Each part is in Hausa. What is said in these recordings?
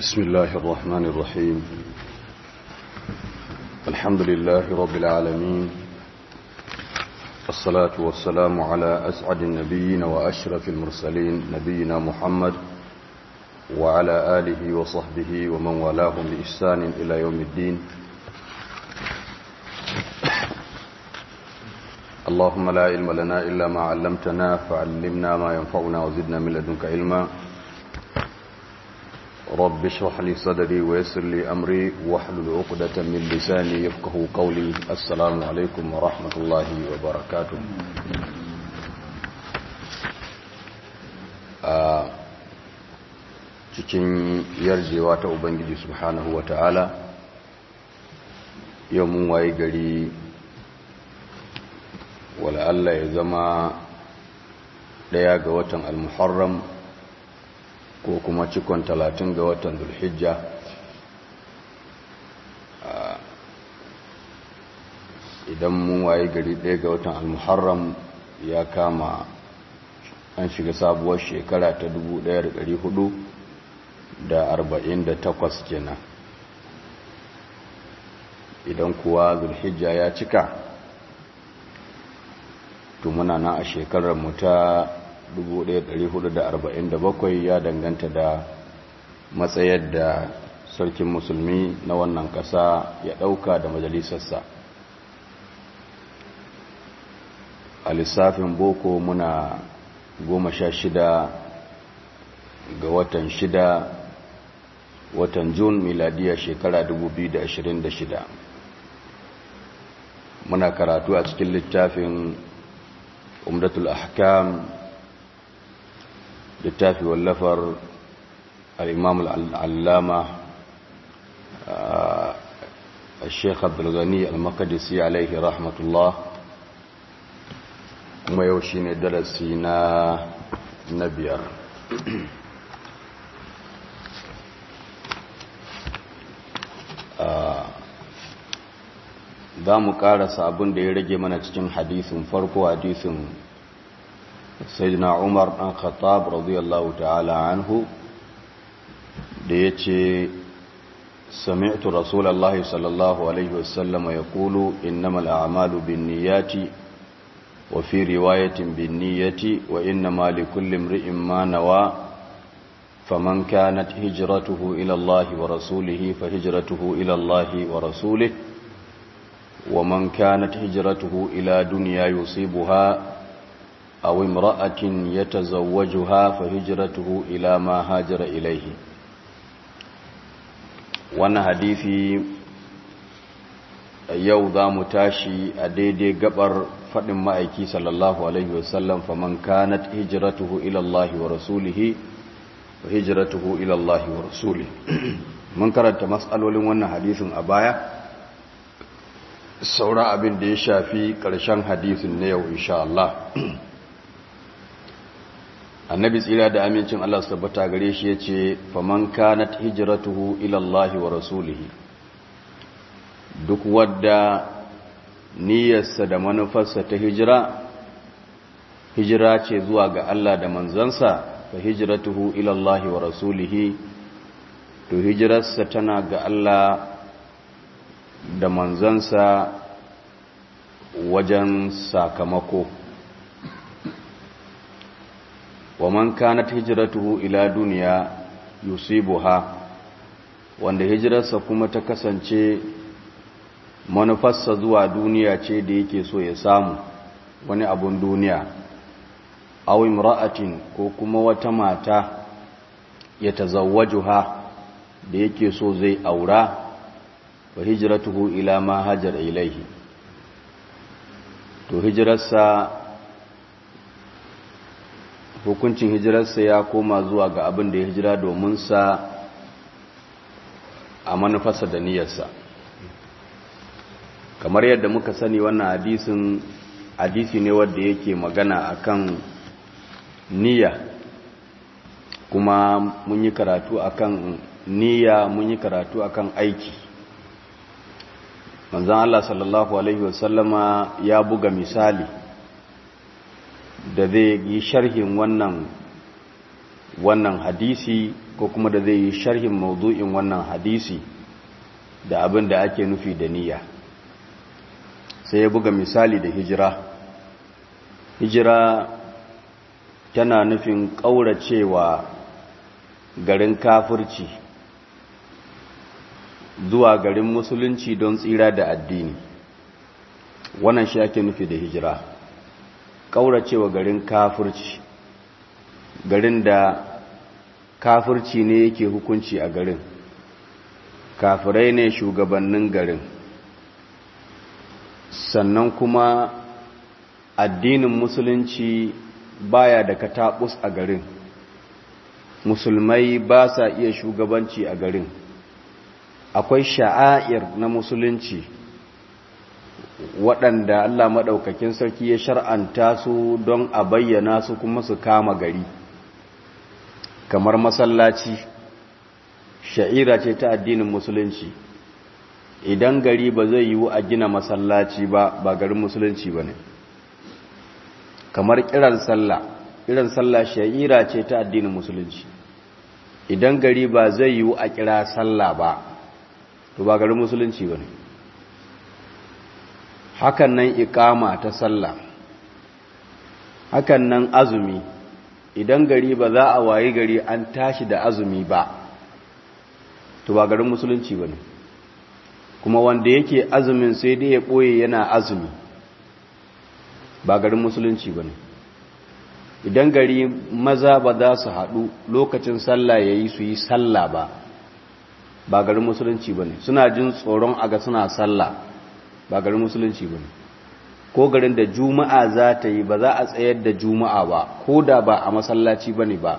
بسم الله الرحمن الرحيم الحمد لله رب العالمين الصلاة والسلام على أسعد النبيين وأشرف المرسلين نبينا محمد وعلى آله وصحبه ومن والاهم بإحسان إلى يوم الدين اللهم لا علم لنا إلا ما علمتنا فعلمنا ما ينفعنا وزدنا من لدنك علما رب اشرح لي صدري ويسر لي أمري واحلل عقدة من لساني يفقه قولي السلام عليكم ورحمة الله وبركاته cikin yarjewa ta Ubangiji subhanahu wa ta'ala yau mun waye gari wala Allah ya zama ɗaya ga watan al-muharram ko kuma cikon talatin ga watan zulhijja idan mun waye gari ɗaya ga watan al-muharram ya kama an shiga sabuwar shekara ta 1448 kenan idan kuwa zulhijja ya cika to muna nan a shekarar mu ta 1447 ya danganta da matsayar da sarkin musulmi na wannan ƙasa ya ɗauka da majalisarsa a lissafin boko muna goma sha shida ga watan shida watan jun miladiya shekara 2026 muna karatu a cikin littafin umdatul ahkam littafi wallafar al'imam al'allama الشيخ عبد الغني المقدسي عليه رحمة الله kuma yau shi ne darasi na na biyar za mu karasa abin da ya rage mana cikin hadisin farko hadisin sayyidina umar ɗan khattab radiyallahu ta'ala anhu da ya ce sami'tu rasulallah sallallahu alaihi wasallama ya kulu innamal a'malu bin niyati wa fi riwayatin bin niyati wa innama li kulli imri'in ma nawa faman kanat hijratuhu ila Allah wa rasulihi fa hijratuhu ila Allah wa rasulihi wa man kanat hijratuhu ila dunya yusibuha أو امرأة يتزوجها فهجرته إلى ما هاجر إليه وانا حديثي yau za mu tashi a daidai gabar faɗin ma'aiki sallallahu Alaihi wasallam faman kanat hijiratuhu ilallahi wa rasulihi wa hijiratuhu ilallahi wa rasulihi mun karanta matsalolin wannan hadisin a baya saura abin da ya shafi ƙarshen hadisin na yau insha Allah annabi tsira da amincin Allah su tabbata gare shi ya ce faman kanat hijratuhu ila Allah wa rasulihi duk wadda niyyarsa da manufarsa ta hijira hijira ce zuwa ga Allah da manzansa fa hijratuhu ila Allah wa rasulihi to hijirarsa tana ga Allah da manzansa wajen sakamako wa man kanat hijratuhu ila duniya yusibuha wanda hijirarsa kuma ta kasance manufarsa zuwa duniya ce da yake so ya samu wani abun duniya aw imra'atin ko kuma wata mata ya tazawwajuha da yake so zai aura wa hijratuhu ila ma hajar ilaihi to hijirarsa hukuncin hijirarsa ya koma zuwa ga abin da ya hijira domin sa a manufarsa da niyyarsa kamar yadda muka sani wannan hadisin hadisi ne wanda yake magana akan niyya kuma mun yi karatu akan niyya mun yi karatu akan aiki manzon Allah sallallahu alaihi wasallama ya buga misali da zai yi sharhin wannan wannan hadisi ko kuma da zai yi sharhin maudu'in wannan hadisi da abin da ake nufi da niyya sai ya buga misali da hijira hijira tana nufin ƙauracewa garin kafirci zuwa garin musulunci don tsira da addini wannan shi ake nufi da hijira ƙauracewa garin kafirci garin da kafirci ne yake hukunci a garin kafirai ne shugabannin garin sannan kuma addinin musulunci baya da katabus a garin musulmai ba sa iya shugabanci a garin akwai sha'air na musulunci waɗanda Allah maɗaukakin sarki ya shar'anta su don a bayyana su kuma su kama gari kamar masallaci sha'ira ce ta addinin musulunci idan gari ba zai yiwu a gina masallaci ba ba garin musulunci ba ne kamar kiran sallah kiran sallah sha'ira ce ta addinin musulunci idan gari ba zai yiwu a kira sallah ba to ba garin musulunci ba ne hakan nan ikama ta sallah hakan nan azumi idan gari ba za a wayi gari an tashi da azumi ba to ba garin musulunci ba ne kuma wanda yake azumin sai dai ya ɓoye yana azumi ba garin musulunci ba ne idan gari maza ba za su haɗu lokacin sallah ya yi su yi sallah ba ba garin musulunci ba ne suna jin tsoron aga suna sallah ba garin musulunci ba ne ko garin da juma'a za ta yi ba za a tsayar da juma'a ba ko da ba a masallaci ba ne ba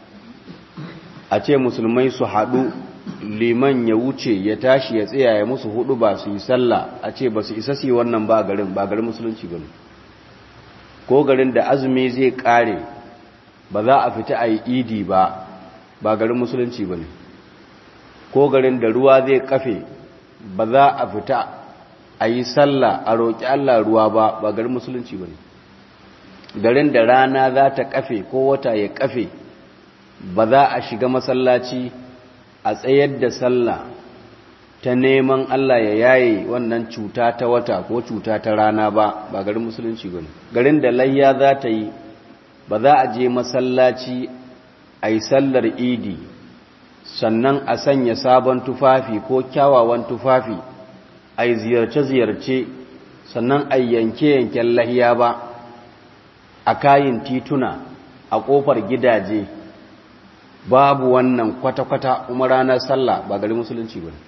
a ce musulmai su haɗu liman ya wuce ya tashi ya tsaya ya musu hudu ba su yi sallah a ce ba su isa su yi wannan ba garin ba garin musulunci ba ne ko garin da azumi zai kare ba za a fita a yi idi ba ba garin musulunci ba ne ko garin da ruwa zai kafe ba za a fita a yi sallah a roƙi Allah ruwa ba ba garin musulunci ba ne garin da rana za ta kafe ko wata ya kafe ba za a shiga masallaci a tsayar da sallah ta neman Allah ya yaye wannan cuta ta wata ko cuta ta rana ba ba garin musulunci ba ne garin da layya za ta yi ba za a je masallaci a yi sallar idi sannan a sanya sabon tufafi ko kyawawan tufafi a yi ziyarce-ziyarce sannan a yanke-yanken lahiya ba a kayin tituna a ƙofar gidaje babu wannan kwata-kwata kuma ranar sallah ba gari musulunci ba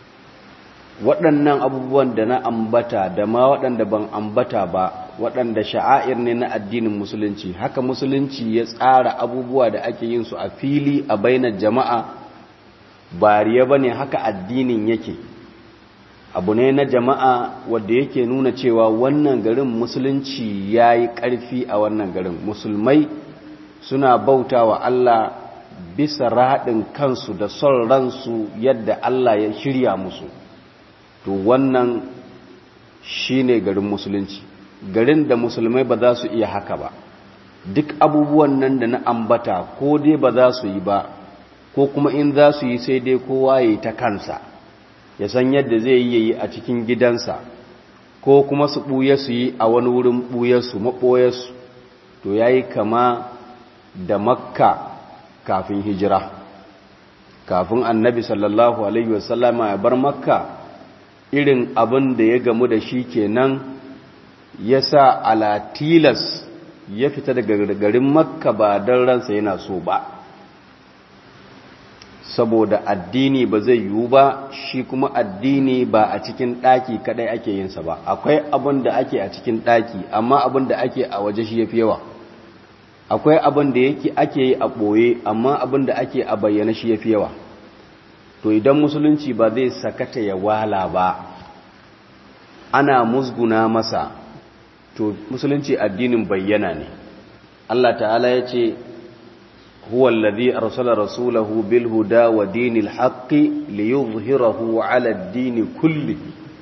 waɗannan abubuwan da na ambata da ma waɗanda ban ambata ba waɗanda sha'air ne na addinin musulunci haka musulunci ya tsara abubuwa da ake yin su a fili a bainar jama'a bariya ba ne haka addinin yake abu ne na jama'a wadda yake nuna cewa wannan garin musulunci ya yi ƙarfi a wannan garin musulmai suna bauta wa Allah bisa raɗin kansu da son ransu yadda Allah ya shirya musu to wannan shine garin musulunci garin da musulmai ba za su iya haka ba duk abubuwan nan da na ambata ko dai ba za su yi ba ko kuma in za su yi sai dai kowa ya yi ta kansa ya san yadda zai yi yi a cikin gidansa ko kuma su ɓuye su yi a wani wurin ɓuyarsu maɓoyarsu to ya yi kama da makka kafin hijira kafin annabi sallallahu alaihi wasallama ya bar makka irin abin da ya gamu da shi kenan ya sa alatilas ya fita daga garin makka ba don ransa yana so ba saboda addini ba zai yiwu ba shi kuma addini ba a cikin ɗaki kaɗai ake yinsa ba akwai abin da ake a cikin ɗaki amma abin da ake a waje shi ya fi yawa akwai abin da yake ake yi a ɓoye amma abin da ake a bayyana shi ya fi yawa to idan musulunci ba zai sakata ya wala ba ana musguna masa to musulunci addinin bayyana ne Allah ta'ala ya ce huwa alladhi arsala rasulahu bil huda wa dinil haqqi liyuzhirahu ala ad-din kulli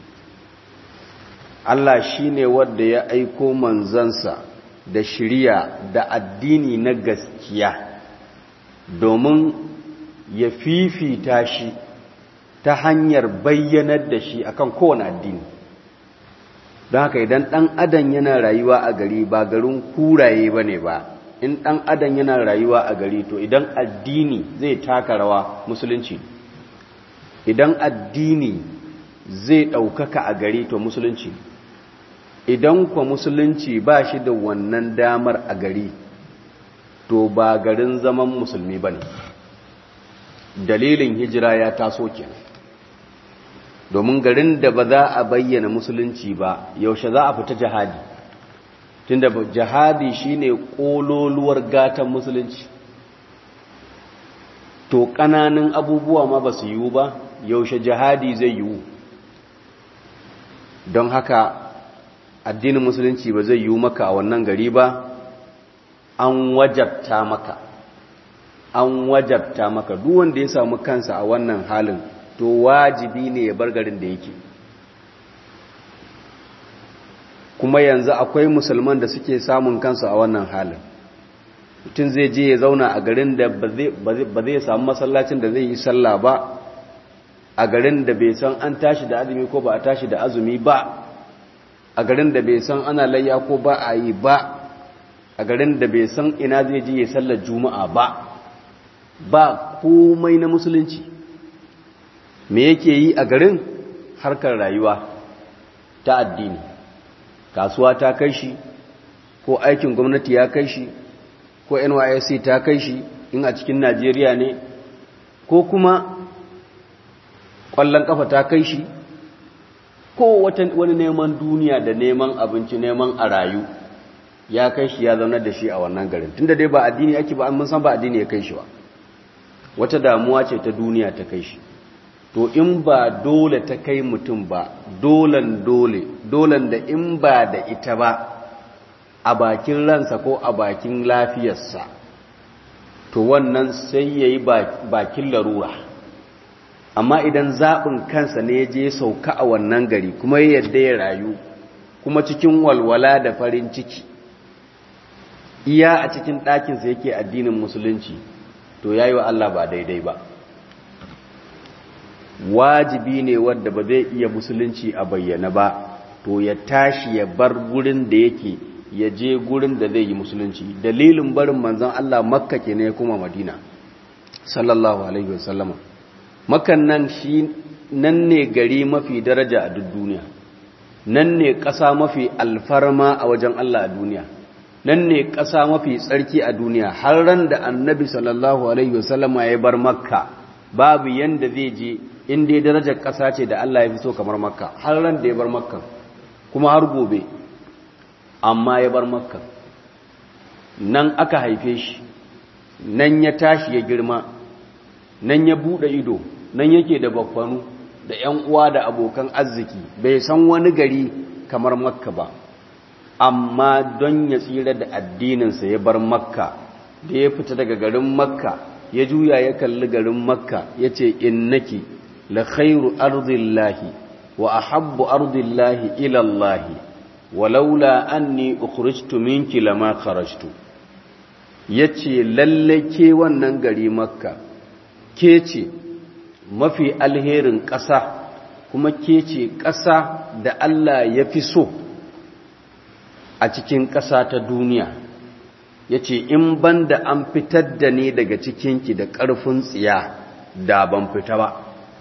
Allah shine wanda ya aiko manzansa da shiriya da addini na gaskiya domin ya fifita shi ta hanyar bayyanar da shi akan kowane addini don haka idan ɗan adam yana rayuwa a gari ba garin kuraye ba ne ba in ɗan adam yana rayuwa a gari to idan addini zai taka rawa musulunci idan addini zai ɗaukaka a gari to musulunci idan kwa musulunci ba shi da wannan damar a gari to ba garin zaman musulmi ba ne dalilin hijira ya taso kenan domin garin da ba za a bayyana musulunci ba yaushe za a fita jihadi tunda jihadi shine kololuwar gatan musulunci to ƙananan abubuwa ma ba su yiwu ba yaushe jihadi zai yiwu don haka addinin musulunci ba zai yiwu maka a wannan gari ba an wajabta maka an wajabta maka duk wanda ya samu kansa a wannan halin to wajibi ne ya bar garin da yake kuma yanzu akwai musulman da suke samun kansu a wannan halin mutum zai je ya zauna a garin da ba zai samu masallacin da zai yi sallah ba a garin da bai san an tashi da azumi ko ba a tashi da azumi ba a garin da bai san ana layya ko ba a yi ba a garin da bai san ina zai je ya sallar juma'a ba ba komai na musulunci me yake yi a garin harkar rayuwa ta addini kasuwa ta kai shi ko aikin gwamnati ya kai shi ko nysc ta kai shi in a cikin najeriya ne ko kuma ƙwallon ƙafa ta kai shi ko wani neman duniya da neman abinci neman a rayu ya kai shi ya zaunar da shi a wannan garin tunda dai ba addini ake ba mun san ba addini ya kai shi ba wata damuwa ce ta duniya ta kai shi to in ba dole ta kai mutum ba dolan dole dolan da in ba da ita ba a bakin ransa ko a bakin lafiyarsa to wannan sai ya yi bakin larura amma idan zaɓin kansa ne ya je sauka a wannan gari kuma ya yadda ya rayu kuma cikin walwala da farin ciki iya a cikin ɗakinsa yake addinin musulunci to ya yi wa Allah ba daidai ba wajibi ne wadda ba zai iya musulunci a bayyana ba to ya tashi ya bar gurin da yake ya je gurin da zai yi musulunci dalilin barin manzon Allah makka ke ne kuma madina sallallahu alaihi wasallama makan nan shi nan ne gari mafi daraja a duk duniya nan ne ƙasa mafi alfarma a wajen Allah a duniya nan ne ƙasa mafi tsarki a duniya har ran da annabi sallallahu alaihi wasallama ya bar makka babu yanda zai je in dai darajar ƙasa ce da Allah ya fi so kamar makka har ran da ya bar makka kuma har gobe amma ya bar makka nan aka haife shi nan ya tashi ya girma nan ya buɗe ido nan yake da bakwanu da ‘yan uwa da abokan arziki bai san wani gari kamar makka ba amma don ya tsira da addininsa ya bar makka da ya fita daga garin makka ya juya ya kalli garin makka ya ce innaki la khairu ardillahi wa ahabbu ardillahi ilallahi walaula anni ukhrijtu minki lama kharajtu yace lalle ke wannan gari makka ke ce mafi alherin ƙasa kuma ke ce ƙasa da Allah ya fi so a cikin ƙasa ta duniya ya ce in ban da an fitar da ni daga cikinki da ƙarfin tsiya da ban fita ba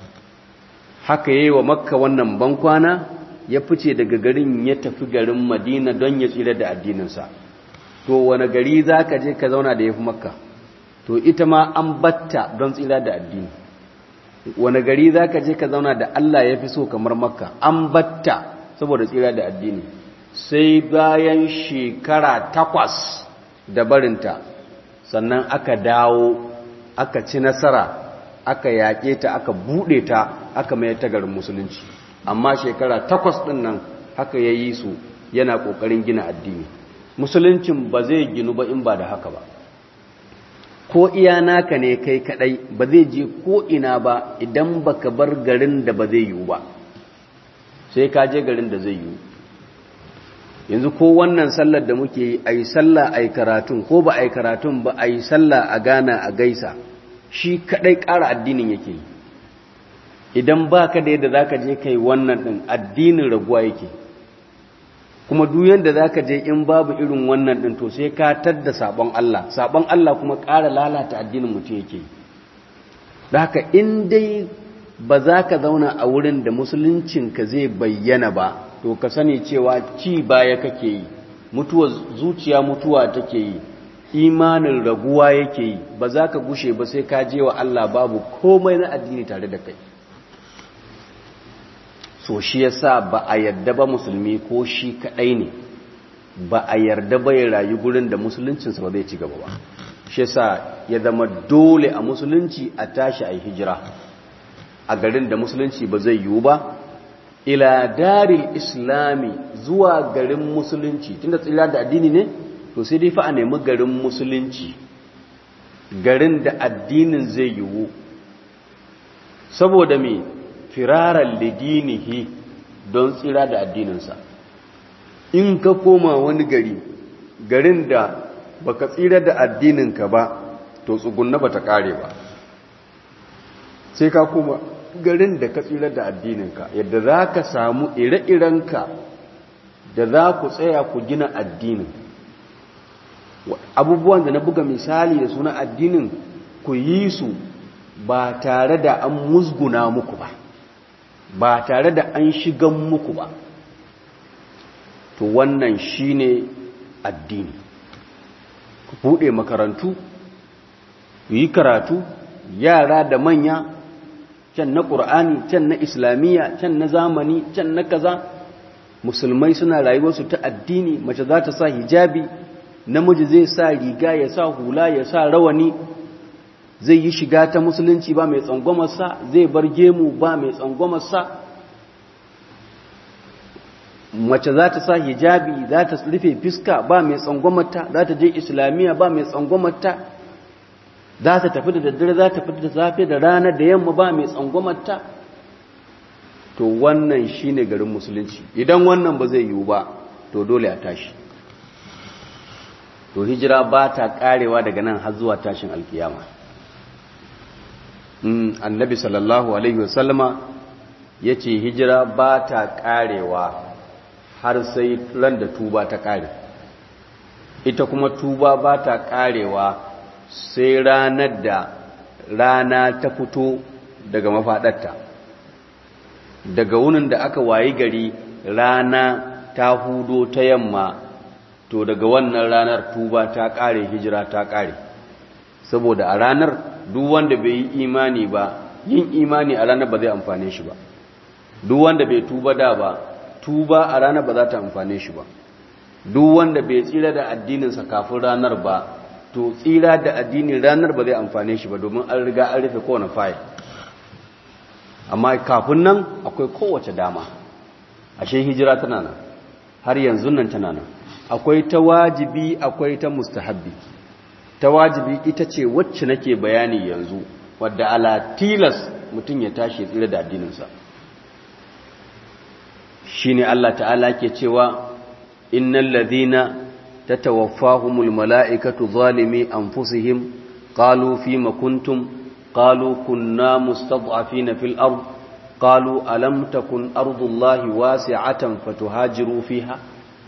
haka yi wa makka wannan bankwana ya fice daga garin ya tafi garin madina don ya tsira da addininsa to wane gari za ka je ka zauna da ya fi makka to ita ma an batta don tsira da addini wane gari za ka je ka zauna da Allah ya fi so kamar makka an batta saboda tsira da addini sai bayan shekara takwas da barinta sannan aka dawo aka ci nasara aka yaƙe ta aka buɗe ta aka mai ta garin musulunci amma shekara takwas ɗin nan haka ya yi su yana ƙoƙarin gina addini musuluncin ba zai ginu ba in ba da haka ba ko iya naka ne kai kadai ba zai je ko ina ba idan baka bar garin da ba zai yiwu ba sai ka je garin da zai yiwu yanzu ko wannan sallar da muke yi a yi sallah a yi karatun ko ba a yi karatun ba a yi sallah a gana a gaisa shi kaɗai ƙara addinin yake yi idan ba ka da yadda za ka je kai wannan ɗin addinin raguwa yake kuma duk yadda za ka je in babu irin wannan ɗin to sai ka tadda sabon Allah sabon Allah kuma ƙara lalata addinin mutum yake yi da haka in dai ba za ka zauna a wurin da musuluncinka zai bayyana ba to ka sani cewa ci baya kake yi mutuwa zuciya mutuwa take yi imanin raguwa yake yi ba za ka gushe ba sai ka je wa Allah babu komai na addini tare da kai so shi yasa ba a yarda ba musulmi ko shi kadai ne ba a yarda ba ya rayu gurin da musuluncinsa ba zai ci gaba ba shi yasa ya zama dole a musulunci a tashi a yi hijira a garin da musulunci ba zai yiwu ba ila daril islami zuwa garin musulunci tunda tsira da addini ne to sai dai fa a nemi garin musulunci garin da addinin zai yiwu saboda me firaran lidinihi don tsira da addininsa in ka koma wani gari garin da baka tsira da addininka ba to tsugunna bata kare ba sai ka koma garin da ka tsira da addininka yadda za ka samu ire-irenka da za ku tsaya ku gina addinin abubuwan da na buga misali da suna addinin ku yi su ba tare da an musguna muku ba ba tare da an shigan muku ba to wannan shine addini ku buɗe makarantu ku yi karatu yara da manya can na ƙur'ani can na islamiyya can na zamani can na kaza musulmai suna rayuwarsu ta addini mace za ta sa hijabi namiji zai sa riga ya sa hula ya sa rawani zai yi shiga ta musulunci ba mai tsangwamarsa zai bar gemu ba mai tsangwamarsa mace za ta sa hijabi za ta rufe fiska ba mai tsangwamarta za ta je islamiyya ba mai tsangwamarta za ta tafi da daddare za ta tafi da safe da rana da yamma ba mai tsangwamarta to wannan shine garin musulunci idan wannan ba zai yiwu ba to dole a tashi to hijira ba ta karewa daga nan har zuwa tashin alkiyama annabi sallallahu alaihi wasallama ya ce hijira ba ta karewa har sai ran da tuba ta kare ita kuma tuba ba ta karewa sai ranar da rana ta fito daga mafaɗarta daga wunin da aka wayi gari rana ta hudo ta yamma to daga wannan ranar tuba ta ƙare hijira ta ƙare saboda a ranar duk wanda bai yi imani ba yin imani a ranar ba zai amfane shi ba duk wanda bai tuba da ba tuba a ranar ba za ta amfane shi ba duk wanda bai tsira da addininsa kafin ranar ba to tsira da addinin ranar ba zai amfane shi ba domin an riga an rufe kowane fayil amma kafin nan akwai kowace dama ashe hijira tana nan har yanzu nan tana nan akwai ta wajibi akwai ta mustahabbi ta wajibi ita ce wacce nake bayani yanzu wadda ala tilas mutum ya tashi tsira da addininsa shine Allah ta'ala ke cewa innal ladhina تتوفاهم الملائكة ظالمي أنفسهم قالوا فيما كنتم قالوا كنا مستضعفين في الأرض قالوا ألم تكن أرض الله واسعة فتهاجروا فيها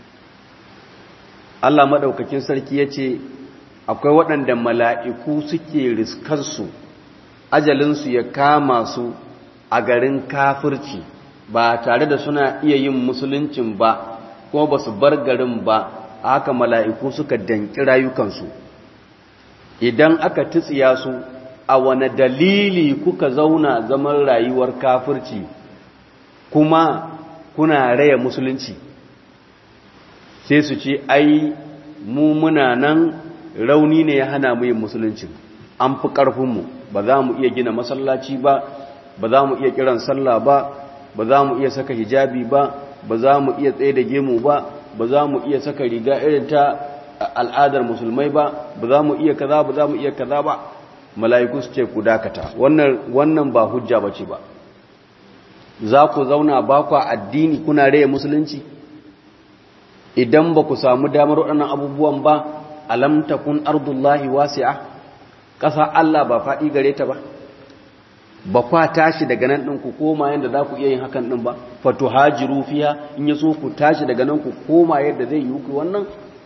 Allah maɗaukakin sarki ya ce, Akwai waɗanda mala'iku suke riskarsu, ajalinsu ya kama su a garin kafirci ba tare da suna iya yin musuluncin ba, kuma ba su bar garin ba, haka mala'iku suka danki rayukansu idan aka tutsiya su a wane dalili kuka zauna zaman rayuwar kafirci kuma kuna raya musulunci sai su ce ai mu muna nan rauni ne ya hana mu yin musulunci an fi ƙarfinmu ba za mu iya gina masallaci ba ba za mu iya kiran sallah ba ba za mu iya saka hijabi ba ba za mu iya tsaye da gemu ba ba za mu iya saka riga irin ta al'adar musulmai ba ba za mu iya kaza ba za mu iya kaza ba mala'iku su ce ku dakata wannan wannan ba hujja bace ba za ku zauna ba ku addini kuna raye musulunci idan ba ku samu damar waɗannan abubuwan ba alam takun ardullahi wasi'a ƙasa Allah ba faɗi gare ta ba ba kwa tashi daga nan ɗin ku koma yadda za ku iya yin hakan ɗin ba fatu hajiru fiya in ya so ku tashi daga nan ku koma yadda zai yi ku wannan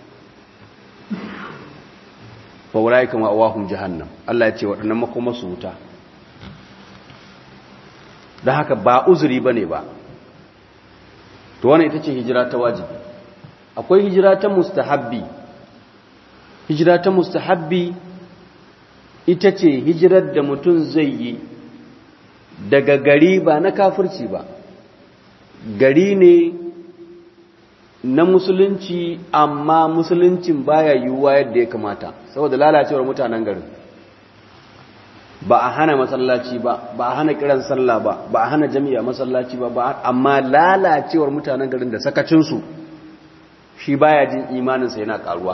faurai kama awahun jahannam Allah ya ce waɗannan makoma su wuta da haka ba uzuri ba ne ba to wannan ita ce hijira ta wajibi akwai hijira ta mustahabbi hijira ta mustahabbi ita ce hijirar da mutum zai yi daga gari ba na kafirci ba gari ne na musulunci amma musuluncin baya yiwuwa yadda ya kamata saboda lalacewar mutanen garin ba a hana masallaci ba ba a hana kiran sallah ba ba a hana jami'a masallaci ba ba amma lalacewar mutanen garin da sakacinsu shi baya jin imaninsa yana karuwa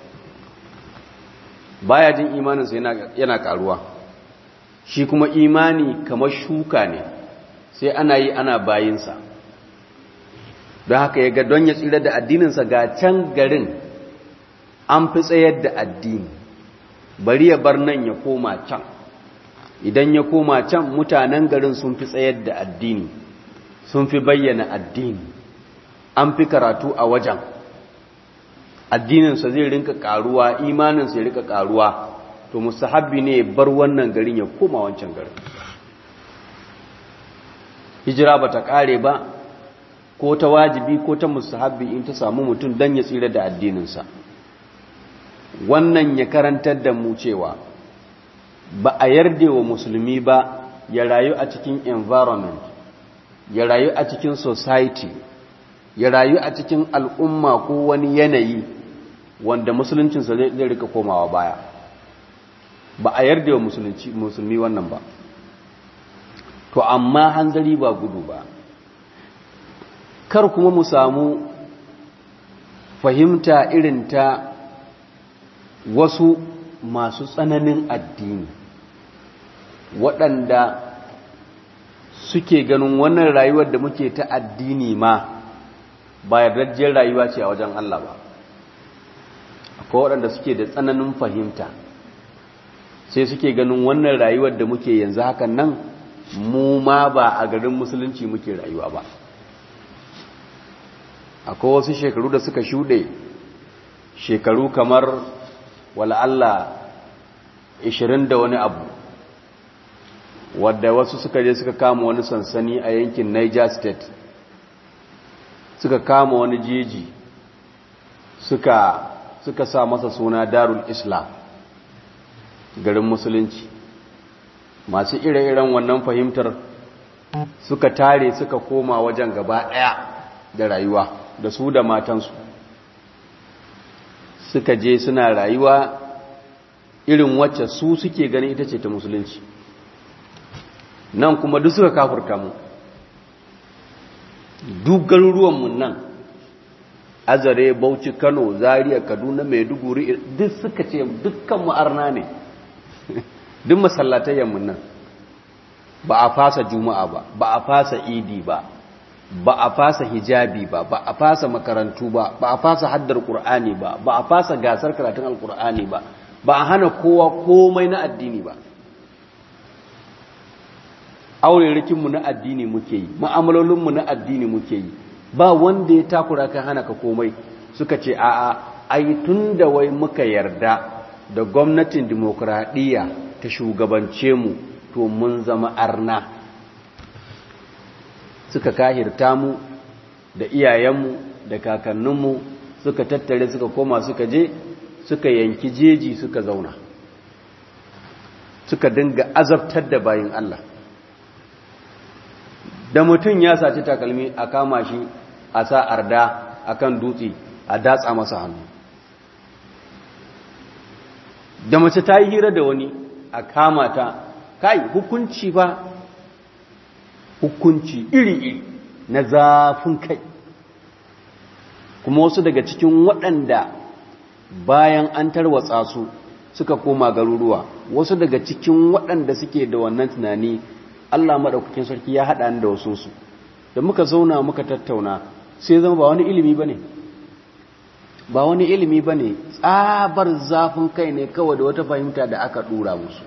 baya jin imaninsa yana karuwa shi kuma imani kamar shuka ne sai ana yi ana bayinsa don haka ya ga don ya tsira da addininsa ga can garin an fi tsayar da addini bari ya bar nan ya koma can idan ya koma can mutanen garin sun fi tsayar da addini sun fi bayyana addini an fi karatu a wajen addininsa zai rinka karuwa imaninsa ya rika karuwa to mustahabbi ne bar wannan garin ya koma wancan garin hijira ba ta kare ba ko ta wajibi ko ta mustahabbi in ta samu mutum don ya tsira da addininsa wannan ya karantar da mu cewa ba a yarda wa musulmi ba ya rayu a cikin environment ya rayu a cikin society ya rayu a cikin al'umma ko wani yanayi wanda musuluncinsa zai rika komawa baya ba a yarda wa musulmi wannan ba to amma hanzari ba gudu ba kar kuma mu samu fahimta irin ta wasu masu tsananin addini waɗanda suke ganin wannan rayuwar da muke ta addini ma ba yardajjiyar rayuwa ce a wajen Allah ba akwai waɗanda suke da tsananin fahimta sai suke ganin wannan rayuwar da muke yanzu hakan nan mu ma ba a garin musulunci muke rayuwa ba akwai wasu shekaru da suka shuɗe shekaru kamar wala Allah 20 da wani abu wadda wasu suka je suka kama wani sansani a yankin Niger State suka kama wani jeji suka suka sa masa suna Darul Islam garin musulunci masu ire-iren wannan fahimtar suka tare suka koma wajen gaba ɗaya da rayuwa da su da matansu suka je suna rayuwa irin wacce su suke ganin ita ce ta musulunci nan kuma duk suka kafurta mu duk garuruwanmu nan azare bauchi kano zaria kaduna maiduguri duk suka ce dukkan ma'arna ne duk masallatayyanmu nan ba a fasa juma'a ba ba a fasa idi ba ba a fasa hijabi ba ba a fasa makarantu ba ba a fasa haddar qur'ani ba ba a fasa gasar karatun alqur'ani ba ba a hana kowa komai na addini ba aurerikinmu na addini muke yi ma'amalolinmu na addini muke yi ba wanda ya takura kan hana ka komai suka ce a'a ai tun da wai muka yarda da gwamnatin dimokuraɗiyya ta shugabance mu to mun zama arna suka kahirta mu da iyayenmu da kakanninmu suka tattare suka koma suka je suka yanki jeji suka zauna suka dinga azabtar da bayin Allah da mutum ya saci takalmi a kama shi a sa arda a kan dutse a datsa masa hannu da mace ta yi hira da wani a kama ta kai hukunci ba hukunci iri-iri na zafin kai kuma wasu daga cikin waɗanda bayan an tarwatsa su suka koma garuruwa wasu daga cikin waɗanda suke da wannan tunani Allah maɗaukakin sarki ya haɗa da wasu su da muka zauna muka tattauna sai zama ba wani ilimi ba ne ba wani ilimi ba ne tsabar zafin kai ne kawai da wata fahimta da aka ɗura musu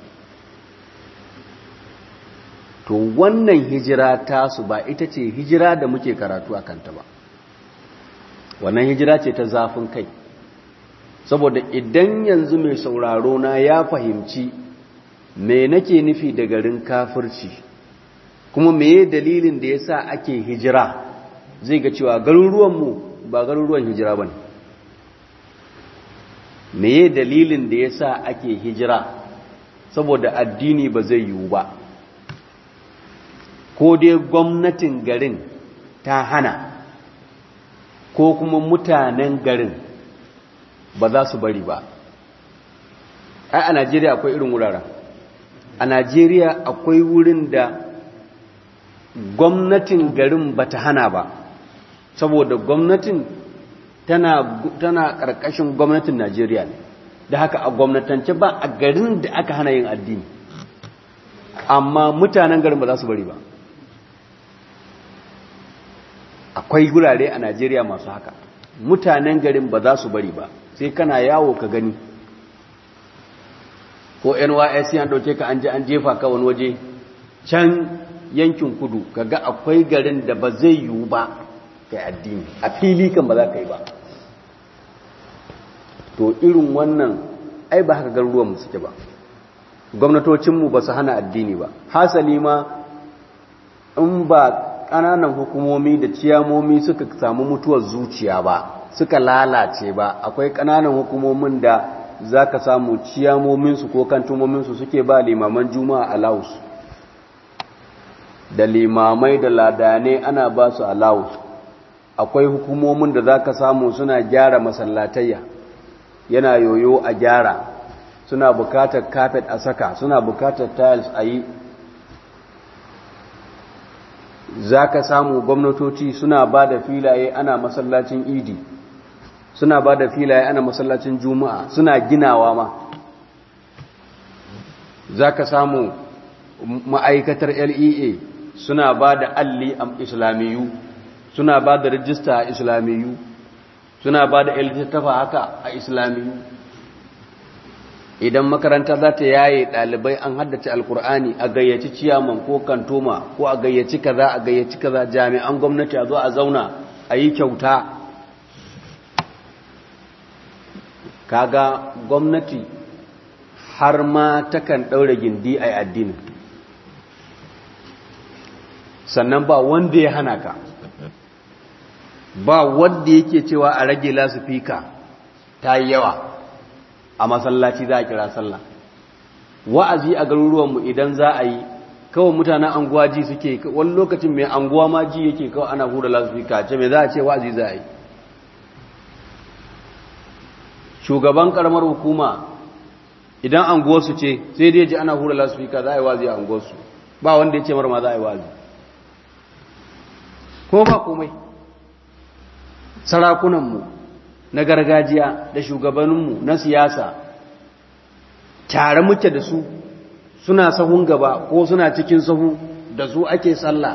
to wannan hijira tasu ba ita ce hijira da muke karatu a kanta ba wannan hijira ce ta zafin kai saboda idan yanzu mai sauraro na ya fahimci me nake nufi da garin kafirci kuma meye dalilin da yasa ake hijira zai ga cewa garuruwanmu ba garuruwan hijira bane meye dalilin da yasa ake hijira saboda addini ba zai yiwu ba ko dai gwamnatin garin ta hana ko kuma mutanen garin ba za su bari ba ai a najeriya akwai irin wuraren a najeriya akwai wurin da gwamnatin garin ba ta hana ba saboda gwamnatin tana tana ƙarƙashin gwamnatin najeriya ne da haka a gwamnatance ba a garin da aka hana yin addini amma mutanen garin ba za su bari ba akwai gurare a najeriya masu haka mutanen garin ba za su bari ba sai kana yawo ka gani ko nysc an ɗauke ka an je an jefa ka wani waje can yankin kudu kaga akwai garin da ba zai yiwu ba kai addini a fili kan ba za ka yi ba to irin wannan ai ba haka garuruwanmu suke ba gwamnatocinmu ba su hana addini ba hasali ma in ba ƙananan hukumomi da ciyamomi suka samu mutuwar zuciya ba suka lalace ba akwai ƙananan hukumomin da za ka samu ciyamominsu ko kantumominsu suke ba limaman juma'a allowus da limamai da ladane ana ba su allowus akwai hukumomin da za ka samu suna gyara masallatayya yana yoyo a gyara suna bukatar kafet a saka suna bukatar tiles a yi za ka samu gwamnatoci suna ba da filaye ana masallacin idi suna ba da filaye ana masallacin juma'a suna ginawa ma za ka samu ma'aikatar lea suna ba da alli a islamiyu suna ba da rijista a islamiyu suna ba da littattafa haka a islamiyu idan makaranta za ta yaye ɗalibai an haddace alkur'ani a gayyaci ciyaman ko kantoma ko a gayyaci kaza a gayyaci kaza jami'an gwamnati a zo a zauna a yi kyauta kaga gwamnati har ma takan ɗaure gindi a addini sannan ba wanda ya hana ka ba wanda yake cewa a rage lasifika ta yi yawa a masallaci za a kira sallah wa'azi a garuruwanmu idan za a yi kawai mutanen anguwa ji suke wani lokacin mai anguwa ma ji yake kawai ana hura lasifika ce mai za a ce wa'azi za a yi shugaban karamar hukuma idan anguwarsu ce sai dai ji ana hura lasifika za a yi wa'azi a anguwarsu ba wanda ya ce marma za a yi wa'azi ko ba komai sarakunanmu na gargajiya da shugabanninmu na siyasa tare muke da su suna sahun gaba ko suna cikin sahu da su ake sallah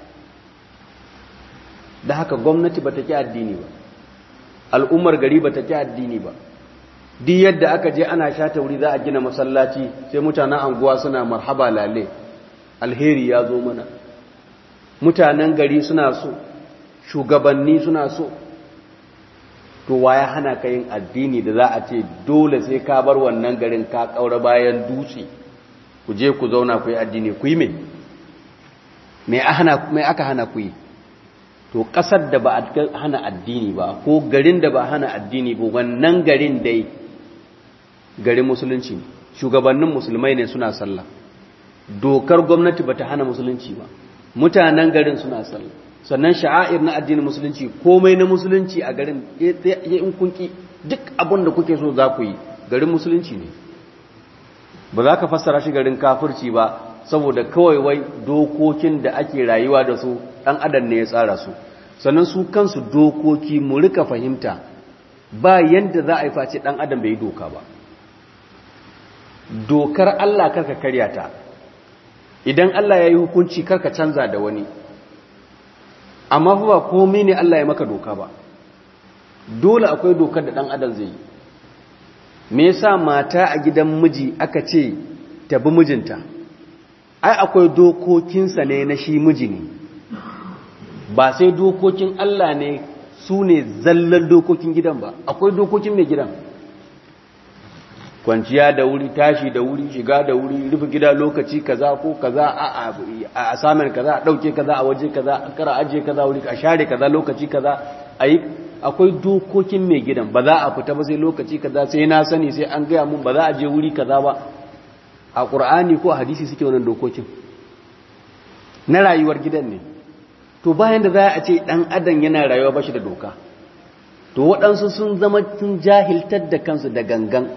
da haka gwamnati ba ta ki addini ba al'ummar gari ba ta ki addini ba duk yadda aka je ana shata wuri za a gina masallaci sai mutanen anguwa suna marhaba lale alheri ya zo mana mutanen gari suna so shugabanni suna so to waya hana ka yin addini da za a ce dole sai ka bar wannan garin ka kaura bayan dutse ku je ku zauna ku yi addini ku yi me me aka hana ku yi to ƙasar da ba a hana addini ba ko garin da ba hana addini ba wannan garin dai garin musulunci ne shugabannin musulmai ne suna sallah dokar gwamnati ba ta hana musulunci ba mutanen garin suna sallah sannan sha'air na addinin musulunci komai na musulunci a garin ya in kunki duk abin da kuke so za ku yi garin musulunci ne ba za ka fassara shi garin kafirci ba saboda kawai wai dokokin da ake rayuwa da su ɗan adam ne ya tsara su sannan su kansu dokoki mu rika fahimta ba yadda za a yi face ɗan adam bai yi doka ba dokar Allah karka karya ta idan Allah ya yi hukunci karka canza da wani amma fa ba komai ne Allah ya maka doka ba dole akwai dokar da ɗan adam zai yi me yasa mata a gidan miji aka ce ta bi mijinta ai akwai dokokinsa ne na shi miji ne ba sai dokokin Allah ne su ne zallan dokokin gidan ba akwai dokokin mai gidan kwanciya da wuri tashi da wuri shiga da wuri rufe gida lokaci kaza ko kaza a a samun kaza a dauke kaza a waje kaza a kara ajiye kaza wuri a share kaza lokaci kaza ayi akwai dokokin mai gidan ba za a fita ba sai lokaci kaza sai na sani sai an gaya mun ba za a je wuri kaza ba a qur'ani ko a hadisi suke wannan dokokin na rayuwar gidan ne to bayan da za a ce dan adam yana rayuwa ba shi da doka to waɗansu sun zama sun jahiltar da kansu da gangan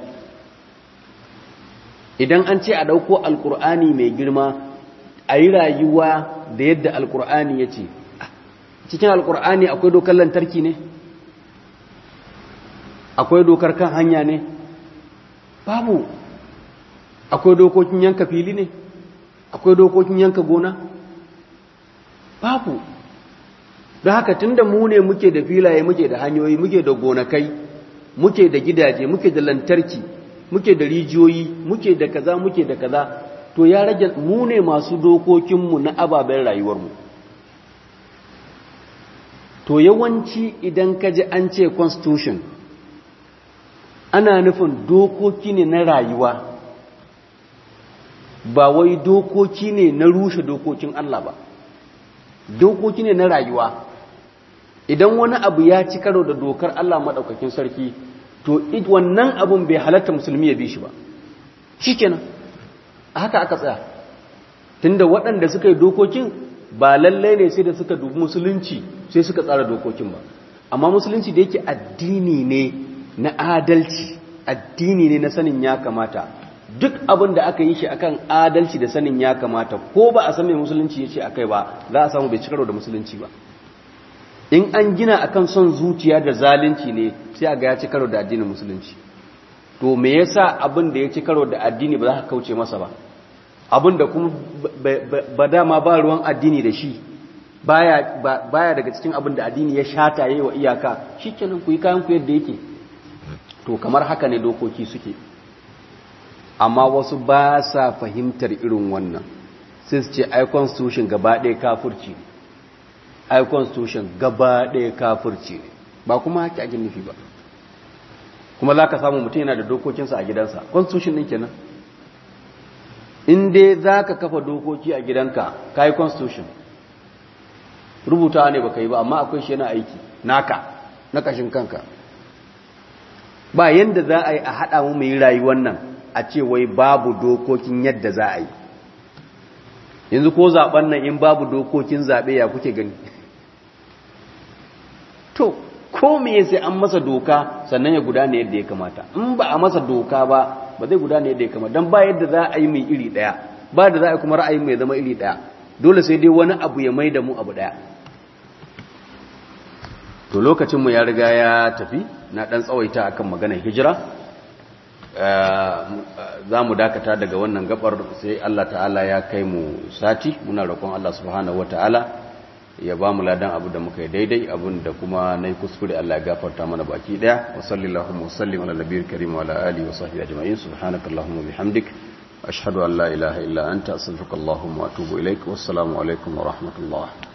idan an ce a ɗauko alkur'ani mai girma a yi rayuwa da yadda alkur'ani ya ce cikin alkur'ani akwai dokar lantarki ne akwai dokar kan hanya ne babu akwai dokokin yanka fili ne akwai dokokin yanka gona babu don haka tun da mu ne muke da filaye muke da hanyoyi muke da gonakai muke da gidaje muke da lantarki muke da rijiyoyi muke da kaza muke da kaza to ya rage mu ne masu dokokinmu na ababen rayuwarmu to yawanci idan ka ji an ce constitution ana nufin dokoki ne na rayuwa ba wai dokoki ne na rushe dokokin Allah ba dokoki ne na rayuwa idan wani abu ya ci karo da dokar Allah maɗaukakin sarki to wannan abun bai halatta musulmi ya bi shi ba shi kenan a haka aka tsaya tunda waɗanda suka yi dokokin ba lallai ne sai da suka dubi musulunci sai suka tsara dokokin ba amma musulunci da yake addini ne na adalci addini ne na sanin ya kamata duk abin da aka yi shi akan adalci da sanin ya kamata ko ba a san mai musulunci ya ce akai ba za a samu bai ci karo da musulunci ba in an gina akan son zuciya da zalunci ne sai a ga ya ci karo da addinin musulunci to me yasa abin da ya ci karo da addini ba za ka kauce masa ba abin da kuma ba dama ba ruwan addini da shi baya baya daga cikin abin da addini ya shata yayi wa iyaka shikenan ku yi kayan ku yadda yake to kamar haka ne dokoki suke amma wasu ba sa fahimtar irin wannan sai su ce ai constitution gaba ɗaya kafirci ne ai constitution gaba ɗaya kafirci ne ba kuma haka ake nufi ba kuma za ka samu mutum yana da dokokinsa a gidansa constitution ɗin kenan in dai za ka kafa dokoki a gidanka ka yi constitution rubuta ne ba ka yi ba amma akwai shi yana aiki naka na kashin kanka ba yadda za a yi a haɗa mu mai rayuwar nan a ce wai babu dokokin yadda za a yi yanzu ko zaɓen nan in babu dokokin zaɓe ya kuke gani to ko me sai an masa doka sannan ya gudana yadda ya kamata in ba a masa doka ba ba zai gudana yadda ya kamata don ba yadda za a yi mai iri ɗaya ba da za a yi kuma ra'ayi mai zama iri ɗaya dole sai dai wani abu ya mai da mu abu ɗaya to lokacinmu ya riga ya tafi na ɗan tsawaita akan maganar hijira za mu dakata daga wannan gabar sai Allah ta'ala ya kai mu sati muna roƙon Allah subhanahu wa ta'ala ya ba mu ladan abu da muka yi daidai abin da kuma na yi kuskure Allah ya gafarta mana baki ɗaya wa sallallahu wa sallim ala nabiyar karim wa ala alihi wa sahbihi ajma'in subhanakallahumma bihamdik ashhadu an la ilaha illa anta astaghfiruka allahumma wa atubu ilaik wassalamu alaikum wa rahmatullah